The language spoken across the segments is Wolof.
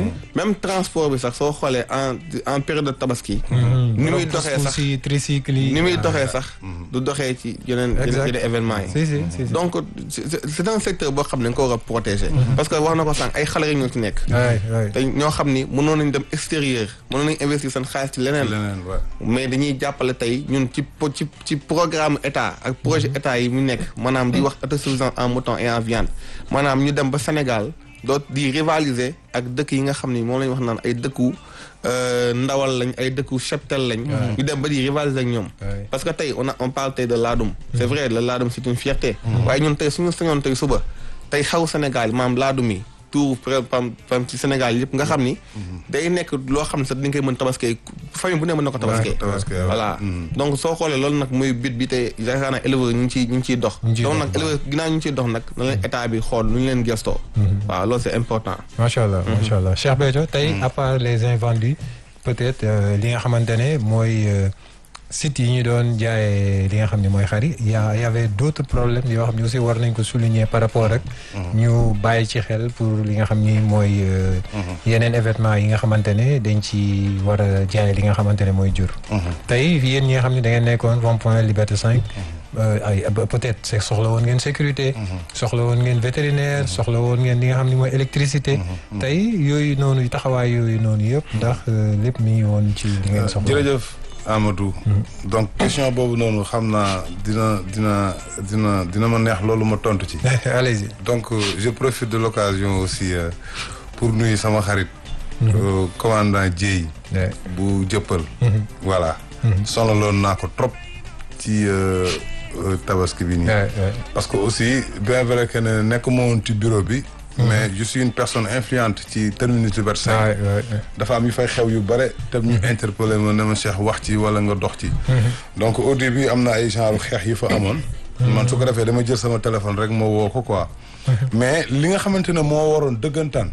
même transport bi sax soo xoolee en en période de tabaski ni muy doxee sax si tricycle yi ni muy doxee sax du doxee ci yeneen Exact. yeneen événements yi si si si si donc c'est c'est un secteur boo xam ne nga ko war a protéger parce que wax na ko sànq ay xale rek ñoo ci nekk waay waay te ñoo xam ni mënoon nañ dem extérieur mënoon nañ investir seen xaalis ci leneen leneen waaw. mais dañuy jàppale tey ñun ci po- ci ci programme état ak projet état yi mu nekk maanaam di wax autosuffisance en mouton et en viande maanaam ñu dem ba Sénégal doot di rivaliser ak dëkk yi nga xam ni moom la ñu wax naan ay dëkku euh, ndawal lañ ay dëkku cheptel lañ ñu dem ba di rivaliser ak ñoom Ouais. parce que tey on a on parle tey de laadum c'est vrai le laadum c'est une fierté waaye ñun tey suñu sañoon tey suba tey xaw Sénégal maam laadum yi tout pam pam ci Sénégal yëpp nga xam ni day nekk loo xam ne sax dañ koy mën tabaskee famille bu ne mën na ko tabaskee tabaskee, waaw. voilà donc soo xoolee loolu nag muy bit bi tey yaakaar naa éleveurs ñu ngi ciy ñu ngi ciy dox Ñu ngi ciy donc dox, nag éleveurs ginnaaw ñu ngi ciy dox nag na leen état bi xool nu ñu leen gestoo waaw loolu c'est important macha allah macha allah Cheikh Béthio tey à part les invendus peut-être euh, li nga xamante ne mooy euh, sites yi ñu doon jaayee li nga xam ne mooy xar yi y a y avait d'autres problèmes yoo xam ne aussi war nañ ko souligner par rapport ak ñu bàyyi ci xel pour li nga xam ni mooy euh, yeneen événement yi nga xamante ne dañ ci war a jaay li nga xamante ne mooy jur tey yéen ñi nga xam ne da ngeen nekkoon rond point Liberté 5 euh, ay ba- peut-être c'est soxla woon ngeen sécurité soxla woon ngeen vétérinaire soxla woon ngeen li nga xam ne mooy électricité tey yooyu noonu taxawaay yooyu noonu yëpp ndax euh, lépp mi ngi woon ci li ngeen soxla jërëjëf Amadou. donc question boobu noonu xam naa dina dina dina dina ma neex loolu ma tontu ci. allez-y donc euh, je profite de l'occasion aussi euh, pour nuyu sama xarit. euh, commandant Dieye. Ouais. bu jëppal. voilà. sonaloon naa ko trop ci euh, euh, tabaski bi nii. Ouais, ouais. parce que aussi bien vrai que ne nekk ma woon ci bureau bi. mais je suis une personne influente ci terminus Liberté 5. Ouais, ouais, ouais. dafa am yu fay xew yu bare te ñu interpellé ma ne ma Cheikh wax ci wala nga dox ci. donc au début am na ay genre xeex yu fa amoon. man su ko defee dama jël sama téléphone rek ma woo ko quoi. mais li nga xamante ne moo waroon dëggantaan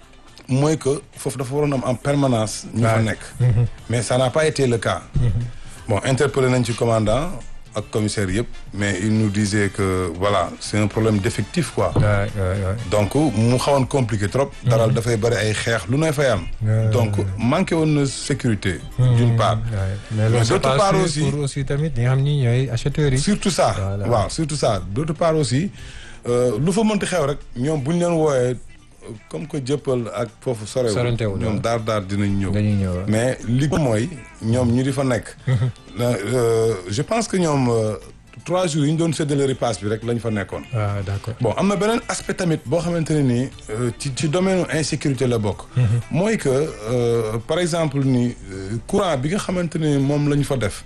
mooy que foofu dafa waroon am en permanence. ñu fa Ouais. nekk. mais ça n'a pas été le cas. bon interpellé nañ ci commandant ak commissaire yëpp mais il nous disait que voilà c'est un problème d'effectif quoi. Ouais, ouais, ouais. donc mu xawoon compliqué trop. daral dafay bëri ay xeex lu ne fay am. Euh, donc manqué woon na sécurité. d'une part. Ouais. mais Mais loolu c'est d'autre pas part sûr aussi- pour aussi tamit ñi nga xam ni ñooy acheteurs yi surtout ça. Voilà. waaw surtout ça d'autre part aussi euh, lu fa mënti xew rek ñoom bu ñu leen wooyee euh, comme que jëppal ak foofu sorewul Sorantewul, ñoom waaw. daar daar dinañ ñëw. dañuy ñëw waaw. mais li ko mooy ñoom ñu di fa nekk. Euh, je pense que ñoom euh, trois jours yi ñu doon séddale repas bi rek lañ fa nekkoon. ah d'accord bon am na beneen aspect tamit boo xamante ne nii euh, ci ci domaine insécurité la bokk. mooy que euh, par exemple ni euh, courant bi nga xamante ne moom la ñu fa def.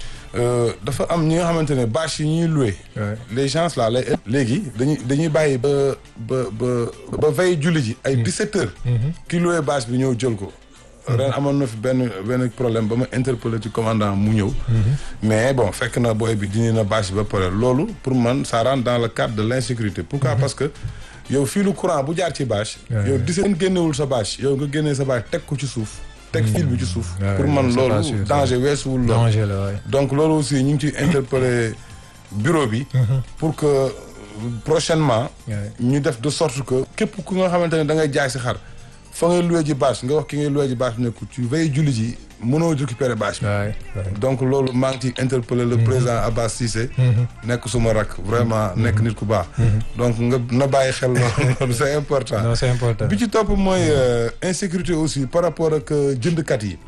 euh, dafa am ñi nga xamante ne bâche yi ñuy loué. Ouais. les gens là lay léegi dañuy dañuy bàyyi ba ba ba ba veille julli ji ay 17 heures. ki loué bâche bi ñëw jël ko. ren amoon na fi benn benn problème ba ma interpellé ci commandant mu ñëw. mais bon fekk na booy bi dindi na bâche bi ba pare loolu pour man ça rentre dans le cadre de l'insécurité. pourquoi parce que yow fii lu courant bu jaar ci bâche. Ouais. yow di seen génnewul sa bâche yow nga génnee sa bâche teg ko ci suuf. teg fil bi ci suuf. Ouais, pour man c'est pas loolu sûr, ça. danger weesuwul loolu. danger la waay donc loolu aussi ñu ngi ciy interpeller bureau bi. pour que euh, prochainement. Ouais. ñu def de sorte que. képp ku nga xamante ne da ngay jaay si xar fa ngay loué ji bâche nga wax ki ngay loué ji bâche ne ko ci veille julli ji mënoo récupérer bâche bi. waay waay donc loolu maa ngi ciy interpeller le président Abbas Cissé. nekk suma rak vraiment nekk nit ku baax. donc nga na bàyyi xel loolu c'est important. non c'est important bi ci topp mooy euh, insécurité aussi par rapport ak euh, jëndkat yi.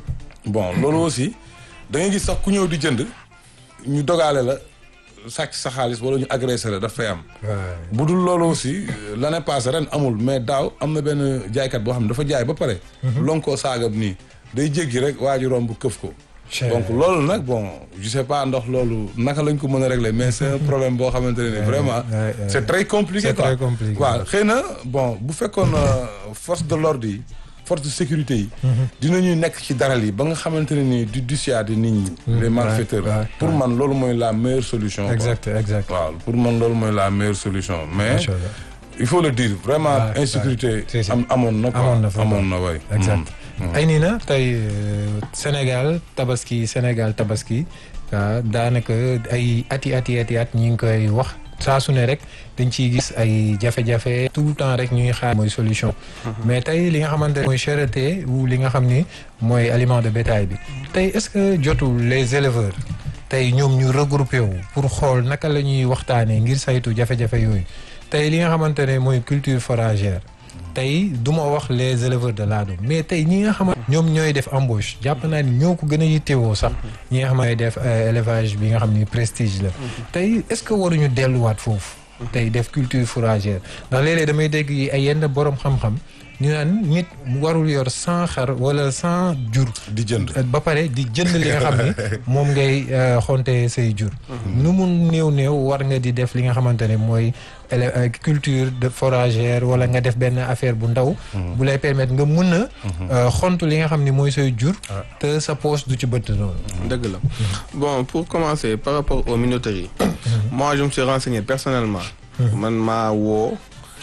bon loolu aussi da ngay gis sax ku ñëw di jënd ñu dogaale la sàcc sa xaalis wala ñu agressé la daf fay am. waay bu dul loolu aussi euh, l'année passée ren amul mais daaw am na benn jaaykat boo xam ne dafa jaay ba pare. lonkoo saagam nii day jéggi rek waa ji romb këf ko. Cher. donc loolu nag bon je sais pas ndax loolu naka lañ ko mën a régler mais c'est un problème boo xamante ne ni vraiment. ouais, ouais. c'est très compliqué C'est quoi. très compliqué. waaw xëy na bon bu fekkoon euh, force de l'ordre yi force de sécurité yi. dinañuy nekk ci daral yi ba nga xamante ne ni di dissuader nit ñi. les malfaiteurs. ouais, ouais. pour man loolu mooy la meilleure solution. quoi. exact exact waaw pour man loolu mooy la meilleure solution mais Macha Allah. il faut le dire vraiment Ouais, insécurité ouais. Si, si. am amoon na quoi Amoon na fa, amoon na way exact ay nii na tey euh, Sénégal tabaski Sénégal tabaski ah, daanaka ay ati ati ati at ñi ngi koy wax saa su ne rek dañ ciy gis ay jafe-jafe tout le temps rek ñuy xaar mooy solution mais tey li nga xamante ne mooy cherté ou li nga xam ni mooy aliment de bétail bi tey est-ce que jotul les éleveurs tey ñoom ñu regroupé wu pour xool naka la ñuy waxtaanee ngir saytu jafe-jafe yooyu tey li nga xamante ne mooy culture foragère tey du ma wax les éleveurs de laadum mais tey ñi nga xamante ñoom ñooy def embauche jàpp naa ni ñoo ko gën a yittewoo sax ñi nga xam ne def élevage bi nga xam ni prestige la tey est-ce que waruñu delluwaat foofu tey def culture fourragère ndax léeg-léeg damay dégg yi ay yenn borom xam-xam ñu naan nit warul yor cent xar wala cent jur di jënd ba pare di jënd li nga xam ni moom ngay xonte say jur nu mu néew néew war nga di def li nga xamante ne mooy culture de foragère wala nga def benn affaire bu ndaw bu lay permettre nga mën a xontu li nga xam ni mooy say jur te sa poche du ci bëtt noonu dëgg la bon pour commencer par rapport aux minoteries moi je me suis renseigné personnellement man maa woo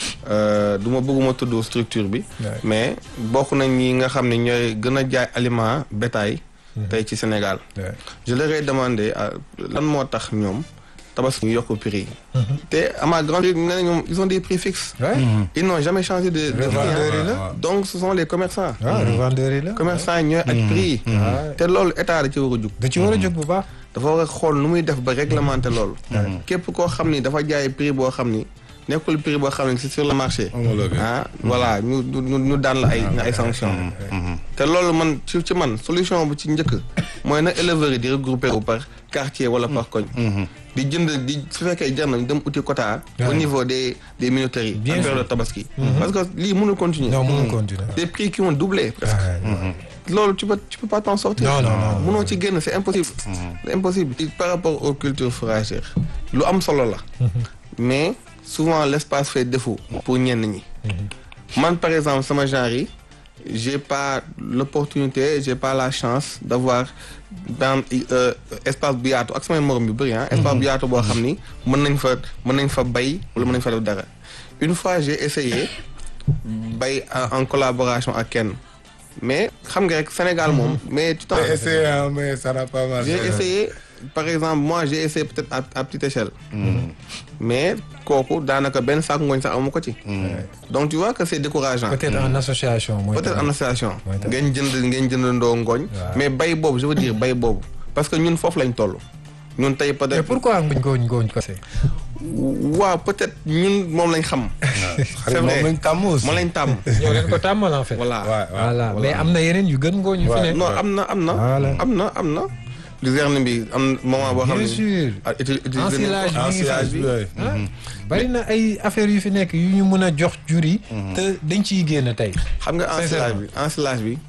du ma bëgguma tudd structure bi mais bokk nañ ñi nga xam ne ñooy gën a jaay aliment bétail tey ci Sénégal je leur ai demandé lan moo tax ñoom tabaski ñu yokk prix yi te à ma grande nee na ñoom ils ont des prix fixes ils n'ont jamais changé de de prix donc ce sont les commerçants revendeurs yi la commerçants yi ñooy ak prix yi te loolu état da ci war a jug da ci war a jóg bu baax dafa war a xool nu muy def ba réglementer loolu képp koo xam ni dafa jaay prix boo xam ni nekkul prix boo xam ne c'est sur le marché ah voilà ñu ñu ñu daan la ay ay sanctions te loolu man ci ci man solution bu ci njëkk mooy na éleveurs yi di regrouper wu par quartier wala par koñ di jënd di su fekkee jar na dem uti quota au niveau des des minoteries en période de tabaski parce que lii mënul continuer non mënul continuer des prix qui ont doublé presque loolu tu peux tu peux pas t'en sortir non non non mënoo ci génn c'est impossible c'est impossible par rapport aux cultures fourragères lu am solo la mais souvent l'espace fait défaut pour ñenn ñi man par exemple sama genre yi j'ai pas l'opportunité j'ai pas la chance d'avoir dans espace bu yaatu ak samay morom yu bëri ah espace bu yaatu boo xam ni mën nañ fa mën nañ fa bay wala mën nañ fa def dara une fois j'ai essayé bay en collaboration ak kenn mais xam nga rek Sénégal moom mais tout J'ai essayé, hein, mais ça n'a pas marché. j'ai essayé par exemple moi j'ai essayé peut-être à, à petite échelle mais kooku daanaka benn saako ngooñ sax amu ko ci donc tu vois que c'est décourageant peut-être en association mooy peut-être en association mooy tax. ngeen jënd ngeen jëndandoo ngooñ mais bay boobu je veux dire bay boobu parce que ñun foofu lañ toll ñun tey mais peut-être pourquoi nguñ gooñ ngooñ ko c'est waaw peut-être ñun moom lañ xam c'est Xarit vrai moom lañ tàmm aussi. moom lañ tàmm ñoo leen ko tàmmal en fait voilà Ouais, ouais. voilà mais am na yeneen yu gën ngooñ yu fi Ouais. nekk non am na am na Voilà. am na am na luzerne bi am moment boo xam bien ne sûr ah, uti- utiliser nañ ko. ensilage bi ngi Ensilage fi bi, ouais. ah bari na ay affaires yu fi nekk yu ñu mën a jox jur yi te dañ ciy génn tey xam nga ensilage bi ensilage bi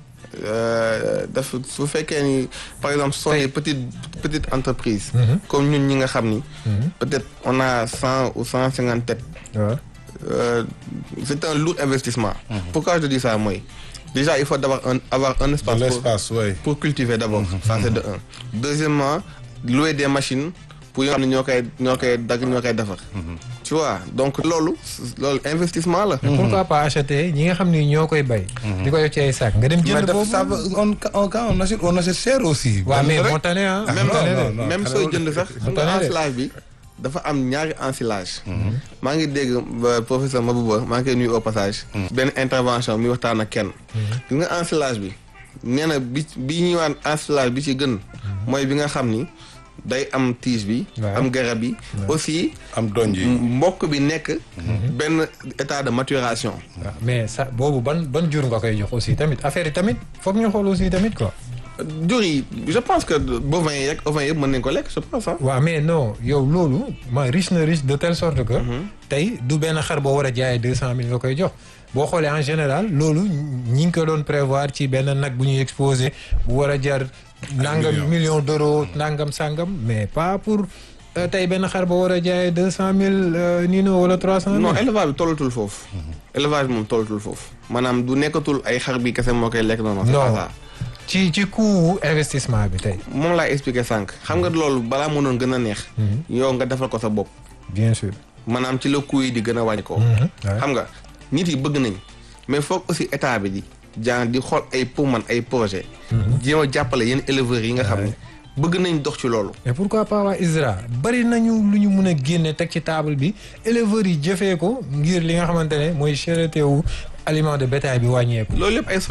euh, daf su fekkee ni par exemple ce sont des petites petites entreprises comme ñun ñi nga xam ni peut-être on a cent ou cent cinquante têtes waaw euh, c'est un lourd investissement pourquoi je dis ça mooy déjà il faut d'abord un, avoir un espace pour, L'espace, oui. pour cultiver d'abord ça c'est de un deuxièmement louer des machines pour yoo xam ne ñoo koy ñoo koy dagg ñoo koy defar tu vois donc loolu loolu investissement la mais pourquoi pas acheter ñi nga xam ni ñoo koy bay di ko def ci ay sac nga dem Mais jënd daf- boobu ça va, on, on, quand on achète, on achète cher aussi. waaw mais Rek. moo tane ah même moo tane de. non, non. même xanaa sooy jënd sax xam nga tane de. ensilage bi dafa am ñaari ensilage maa ngi dégg ba professeur Mabouba maa ngi koy nuyu au passage benn intervention mi waxtaan ak kenn gis nga ensilage bi nee na bi bi ñuy waan ensilage bi ci gën mooy bi nga xam ni day am tige bi Ouais. am garab yi aussi am donj yi. mbokk bi nekk benn état de maturation waaw mais ça boobu ban ban jur nga koy jox aussi tamit affaire yi tamit foog ñu xool aussi tamit quoi jur yi je pense que bovins yi rek ovins yëpp mën nañ ko lekk je pense ah waaw mais non yow loolu ma riche na riche de telle sorte que tey du benn xar boo war a jaayee deux cent mille nga koy jox boo xoolee en général loolu ñi ngi ko doon prévoir ci benn nag bu ñuy exposé bu war a jar nangam millions. million d'euros nangam sangam mais pas pour euh, tey benn xar boo war a jaayee deux cent mille nii no wala trois cent non mille élevage bi tollatul foofu élevage bi moom tollatul foofu maanaam du nekkatul ay xar bi kese moo koy lekk noonu c'est Non. pas ça ci ci coût investissement bi tey moom laay expliquer sànq xam nga loolu balaa mënoon gën a neex yow nga defal ko sa bopp bien sûr maanaam ci la coût yi di gën a wàññi ko ouais. xam nga nit yi bëgg nañ mais foog aussi état bi di jaan di xool ay pour man ay projet jéem a jàppale yenn éleveurs yi nga xam ne bëgg nañ dox ci loolu. mais pourquoi pas waa ISRA bari nañu lu ñu mun a génne teg ci table bi éleveurs yi jëfee ko ngir li nga xamante ne mooy cherté wu aliment de bétail bi wàññeeku. loolu yëpp ay